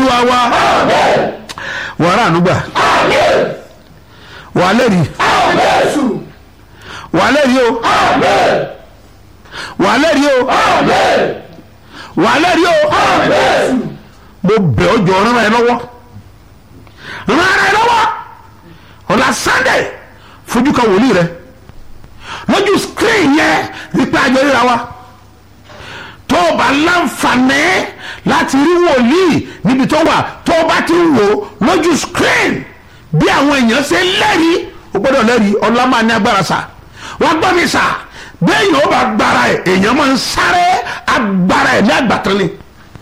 olúwa wa wàrà ànúgbà wà lẹ́rìí wà lẹ́rìí o wà lẹ́rìí o wà lẹ́rìí o mo bẹ̀ ọ́ jọ rán ẹ lọ́wọ́ rán ẹ lọ́wọ́ ọ̀la sunday fojú kan wòlíì rẹ lójú screen yẹn nípa àjọ ríra wa tó o bá láǹfààní láti rí wòlíì níbi tó wà tó o bá ti ń wò lójú screen bí àwọn èèyàn ṣe lẹ́rìí o gbọ́dọ̀ lẹ́rìí ọlá máa ní agbára sà wọ́n gbọ́ mi sà bẹ́ẹ̀ yóò bá gbára ẹ̀ èèyàn máa ń sáré agbára ẹ̀ ní àgbàtàn ni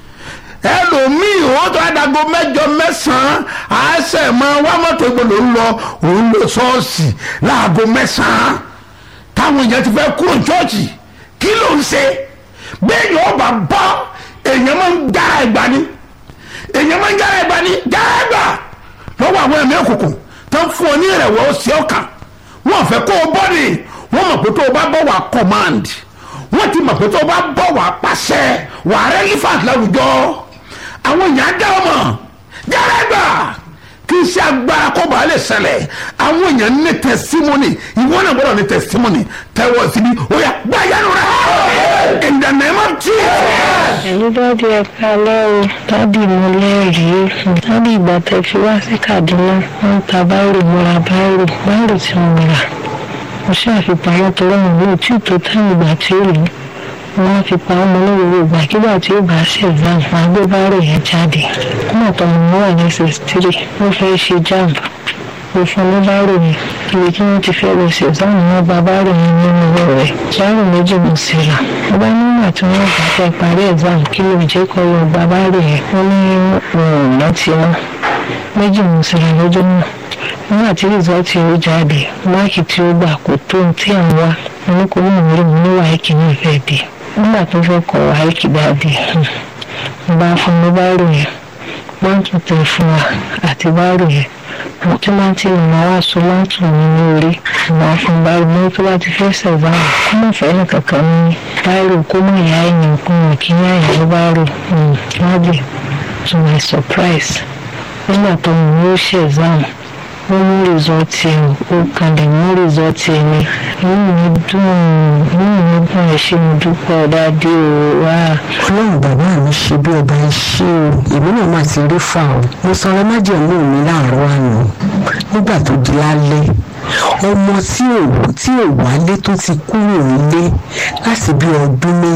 ẹlòmíì ó tó àdàgọ mẹ́jọ mẹ́sàn-án àṣẹ máa wá mọ́tò ìgbòlò ń lọ òun lọ ṣọ́ọ̀ṣì láago mẹ́sàn-án táwọn èèyàn ti fẹ́ kúrò ṣọ́ọ̀ṣì kí ló ń ṣe bẹ́ẹ̀ yóò bá bọ́ èèyàn máa ń jára ẹ̀gbá ni èèyàn máa ń jára ẹ̀gbá ni jára ẹ̀gbá lọ́wọ́ àwọn ẹ̀mí òkùnkùn tó ń fún ọ ní ìrẹ̀wọ̀ ọ̀sẹ̀ ọ̀kan wọ́n fẹ́ kó o bọ́ ni wọ́n mọ̀ pé tó o bá bọ̀ wá command wọ́n ti mọ̀ pé tó o bá bọ̀ wá pàṣẹ wà á relevant láwùjọ àwọn èèyàn á dá ọmọ jára ẹ̀gbá kí iṣẹ́ agbára kó bàa lè ṣẹlẹ̀ àwọn èèyàn ní testimony ìwọ náà gbọ́dọ̀ ní testimony tẹ́wọ́ síbi ó yà gbá yánu rẹ̀ in the name of Jesus. ẹ̀lú dáàdi ẹ kálẹ́ o dáàdi mo lẹ́rìí dáàdi ìgbà tẹ́ fi wá sí Kaduna wọ́n ń ta báírò mo ra báírò báírò tí mo rà mo ṣàfipamọ́ tó rọrùn ní òtí tó táwọn ìgbà tí ó lò wọ́n fi pa ọmọ olówó ìgbàkigbà tí ó bá ṣe exam máa gbé báírò yẹn jáde ọmọ tó mọ wà ní ss3 wọ́n fẹ́ ṣe jamb mo fún ní báírò yẹn ibi tí wọ́n ti fẹ́ lọ sí exam náà gba báírò yẹn nínú ọwọ́ rẹ̀ báírò méjì mo sì rà mo bá nígbà tí wọ́n bá fẹ́ parí exam kí ló jẹ́ kọ́ lọ gba báírò yẹn wọ́n ní òun rántí wọn méjì mo sì rà lọ́jọ́ náà nígbà tí rìsọ́ọ̀tì ó jáde máàkì tí ó gbà kò tó ohun tí à ń wá oníkòwò ìwúrí mi ní wáìkì náà fẹ́ dé nígbà tó fẹ́ kọ wáìkì dáadé mo bá fún mi báírò yẹn wọ́n tún tẹ̀ fún wa àti báírò yẹn mo tí máa ti rìn wá so láǹtù mi ní orí ìwà fún báírò mo tó bá ti fẹ́ sẹ̀bá kó mọ̀ fẹ́ nìkankan ní báírò kó mọ̀ ìyá ẹ̀yìn kún mi kí ní àyè báírò lábẹ́ to my surprise nígbà tó mo ní ó ṣe exam wọ́n mú rìsọ́ọ̀tì ẹ̀ ó kalẹ̀ mú rìsọ́ọ̀tì ẹ̀ ni inú mi dùn inú mi dùn ẹ̀ ṣe mo dúpẹ́ dáadé o wá. ọlọ́run bàbá mi ṣe bí ọba iṣẹ́ o èmi náà máa ti rí fà o mo sanra májèmú mi láàárọ̀ àná nígbà tó di lálẹ́ ọmọ tí ò tí ò wálé tó ti kúrò nílé láti bí ọdún méjì